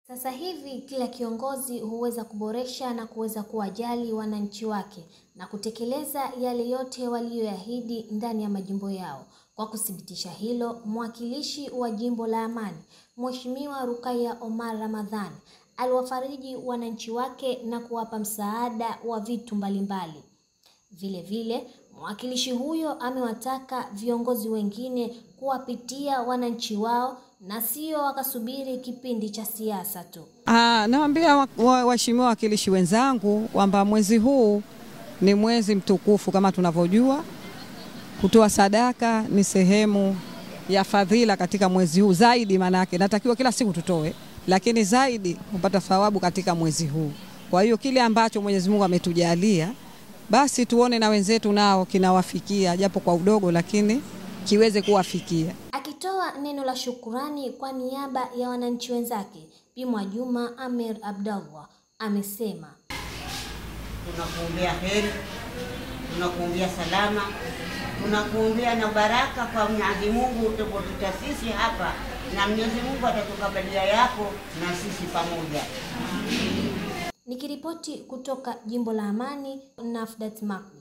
Sasa hivi kila kiongozi huweza kuboresha na kuweza kuwajali wananchi wake na kutekeleza yale yote waliyoahidi ndani ya majimbo yao. Kwa kuthibitisha hilo, mwakilishi wa jimbo la Amani, Mheshimiwa Rukaya Omar Ramadhani, aliwafariji wananchi wake na kuwapa msaada wa vitu mbalimbali. Vile vile, mwakilishi huyo amewataka viongozi wengine kuwapitia wananchi wao na sio wakasubiri kipindi cha siasa tu. Ah, nawaambia waheshimiwa wa, wawakilishi wenzangu kwamba mwezi huu ni mwezi mtukufu kama tunavyojua. Kutoa sadaka ni sehemu ya fadhila katika mwezi huu zaidi, maanake natakiwa kila siku tutoe, lakini zaidi kupata thawabu katika mwezi huu. Kwa hiyo kile ambacho Mwenyezi Mungu ametujalia basi tuone na wenzetu nao kinawafikia japo kwa udogo, lakini kiweze kuwafikia. Akitoa neno la shukurani kwa niaba ya wananchi wenzake, Bi Mwajuma Amer Abdallah amesema, tunakuombea heri, tunakuombea salama, tunakuombea na baraka kwa Mwenyezi Mungu utapotuta sisi hapa, na Mwenyezi Mungu atatukabalia yako na sisi pamoja. Nikiripoti kutoka jimbo la Amani, Nafdat Mak.